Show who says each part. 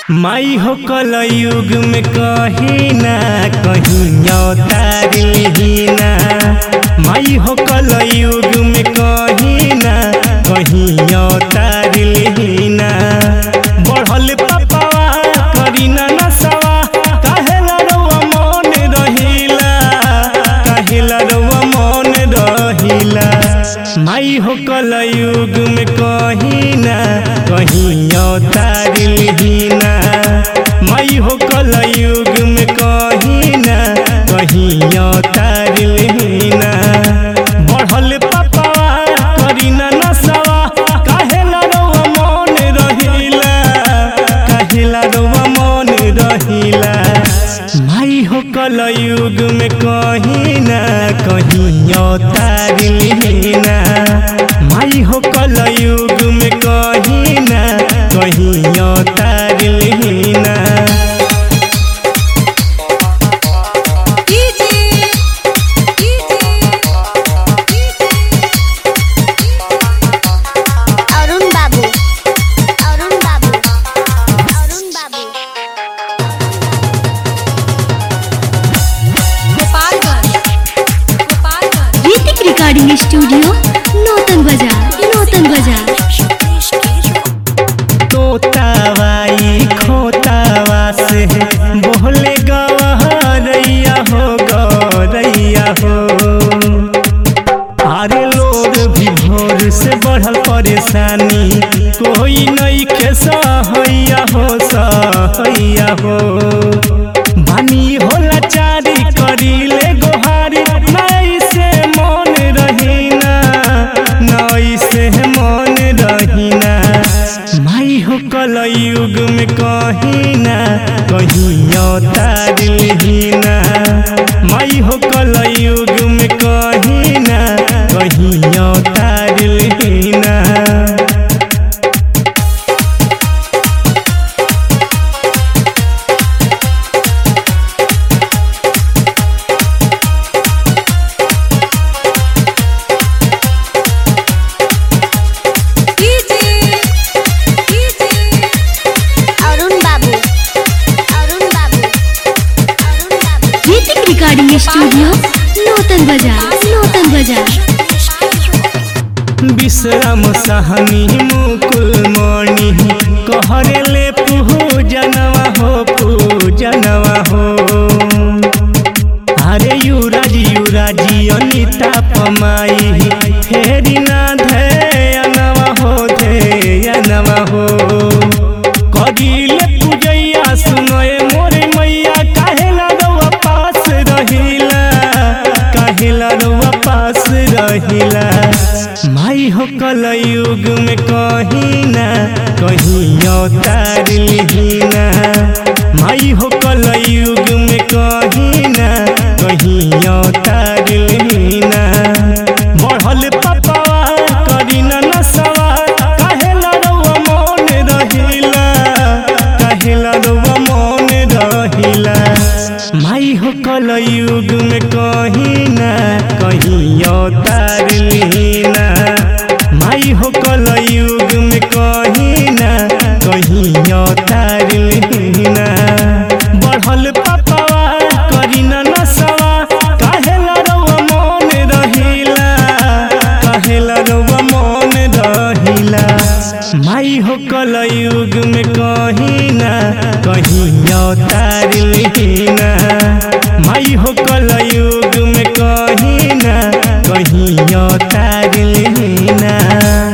Speaker 1: माई हो कल युग में कहीं ना कहीं तारी ना माई हो कल युग में कहीं ना कहीं तारी ना बढ़ल पपावा करी ना नसवा काहेला रउआ मन रहिला काहेला रउआ मन रहिला माई हो कल युग में कहीं ना कहीं तारी ना माई हो कल युग में कहीं ना कहीं तारी ना बढ़ल पपावा करी ना नसवा काहेला रउआ मन रहिला काहेला रउआ मन रहिला माई हो कल युग में कहीं ना कहीं तारी ना माई हो कल युग में कहीं ना कहीं तारी ना
Speaker 2: डीजे डीजे
Speaker 3: অরুণ বাবু অরুণ বাবু অরুণ বাবু
Speaker 2: गोपालगंज गोपालगंज
Speaker 4: ऋतिक रिकॉर्डिंग स्टूडियो नौतन बाजार नौतन बाजार
Speaker 1: तोतावाई खोतावा से बोले गवरैया हो गौरैया हो अरे लोग भी भोर से बढ़ल परेशानी कोई नहीं के सहैया हो सहैया हो बानी होला चारी करीले गोहारी नई से मन रहीना नई से मन रहीना माई हो कल युग में कहीं ना कहीं तारीना माई हो कल युग में कहीं ना कहीं तारीना
Speaker 2: डीजे डीजे
Speaker 3: অরুণ বাবু অরুণ বাবু অরুণ বাবু
Speaker 4: ऋतिक रिकॉर्डिंग स्टूडियो नौतन बाजार नौतन बाजार
Speaker 1: विश्राम सहनी मुकुल मणि कहरे ले पूजनवा हो पूजनवा हो अरे युराज युराजी अनिता पमाई फेरी ना धैनवा हो धैनवा हो करिले पूजैया सुनए मोरे मैया काहेला रउआ पास रहिला काहेला रउआ पास रहिला माई हो कल युग में कहीं ना कहीं तारीना माई हो कल युग में कहीं ना कहीं तारीना बढ़ल पपावा करी ना नसवा काहेला रउआ मन रहिला काहेला रउआ मन रहिला माई हो कल युग में कहीं ना कहीं तारीना माई हो कल युग में कहीं ना कहीं तारीना बढ़ल पपावा करी ना नसवा काहेला रउआ मन रहिला काहेला रउआ मन रहिला माई हो कल युग में कहीं ना कहीं तारीना माई हो कल युग में कहीं ना कहीं तारी